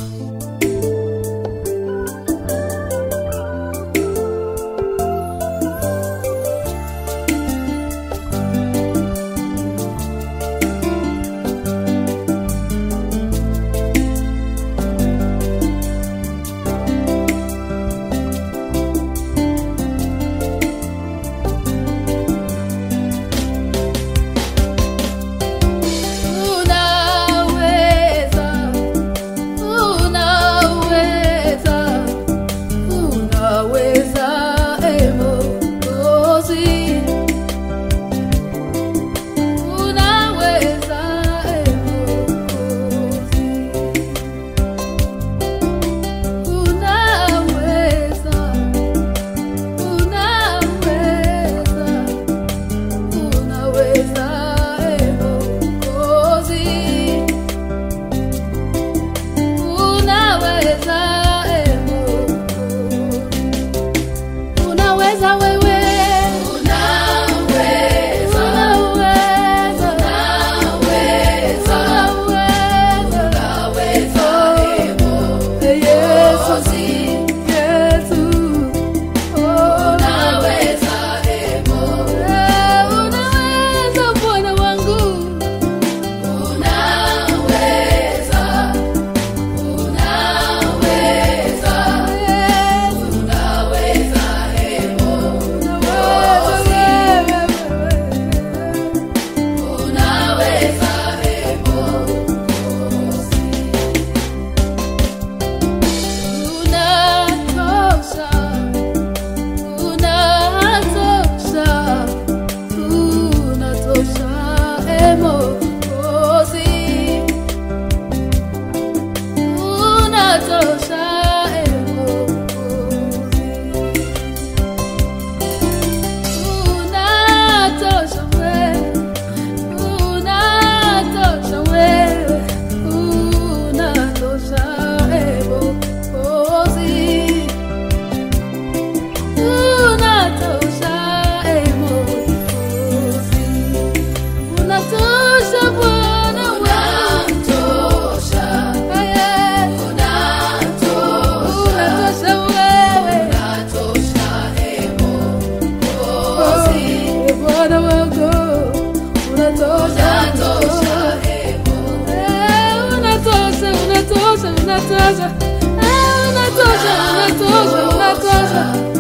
unatosha, Eh, unatosha, unatosha, unatosha,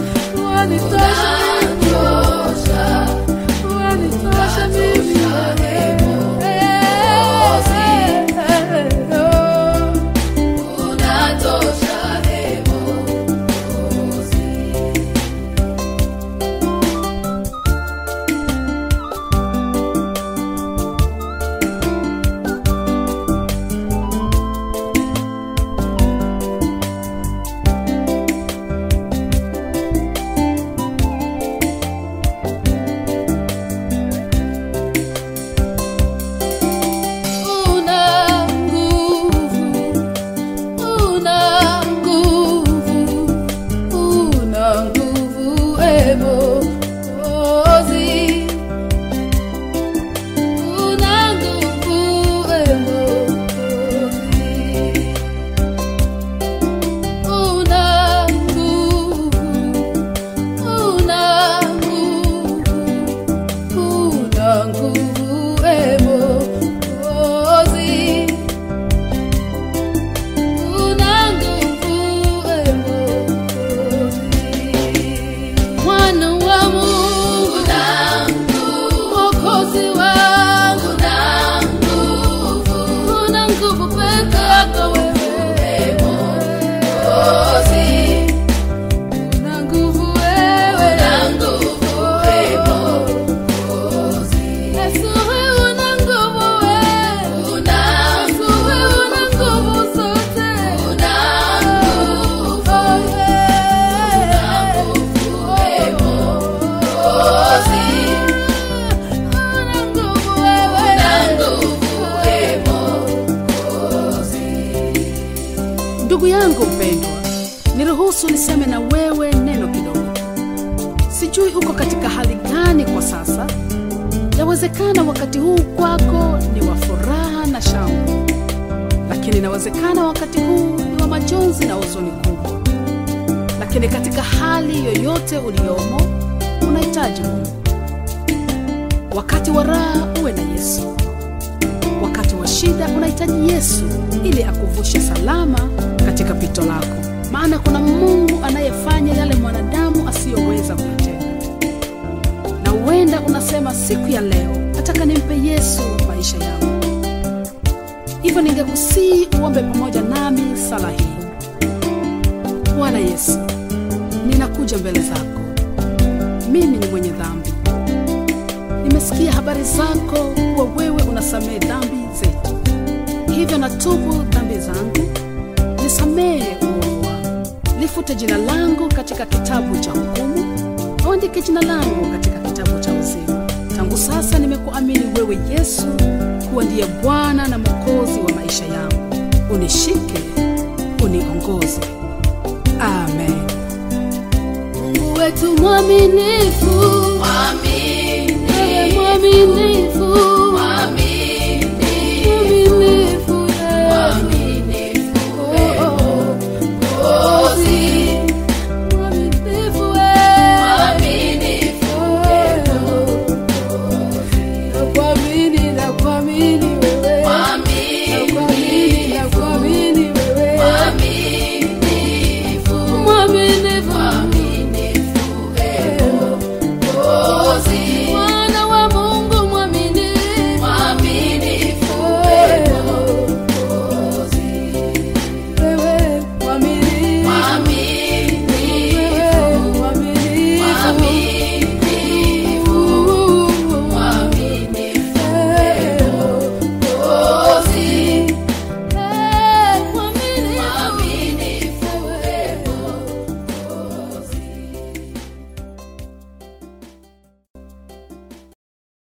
wanitosha mimi, wanitosha mimi, Eh, eh, eh, oh. Una nguvu, una nguvu, una nguvu, e Mwokozi. Una nguvu, e Mwokozi. Una nguvu, una nguvu, una nguvu, e Mwokozi. Una nguvu, e Mwokozi. Mwana wa Mungu, Mwokozi wangu, una nguvu peke yako wewe, una nguvu wewe, Yesu wewe una nguvu wewe, Yesu wewe una nguvu zote, Oh, yeah. Una nguvu wewe, Ndugu yangu mpendwa, niruhusu niseme na wewe neno kidogo. Sijui uko katika hali gani kwa sasa. Yawezekana wakati huu kwako ni wa furaha na shangwe, lakini inawezekana wakati huu ni wa majonzi na huzuni kubwa lakini katika hali yoyote uliyomo unahitaji mungu wakati wa raha uwe na yesu wakati wa shida unahitaji yesu ili akuvushe salama katika pito lako maana kuna mungu anayefanya yale mwanadamu asiyoweza kuyatenda na huenda unasema siku ya leo nataka nimpe yesu maisha yangu hivyo ningekusii uombe pamoja nami sala hii bwana yesu ninakuja mbele zako mimi ni mwenye dhambi nimesikia habari zako kuwa wewe unasamehe dhambi zetu hivyo natubu dhambi zangu nisamehe uovu wangu lifute jina langu katika kitabu cha hukumu auandike jina langu katika kitabu cha uzima tangu sasa nimekuamini wewe yesu kuwa ndiye bwana na mwokozi wa maisha yangu unishike uniongoze amen Mungu wetu mwaminifu, wewe mwaminifu,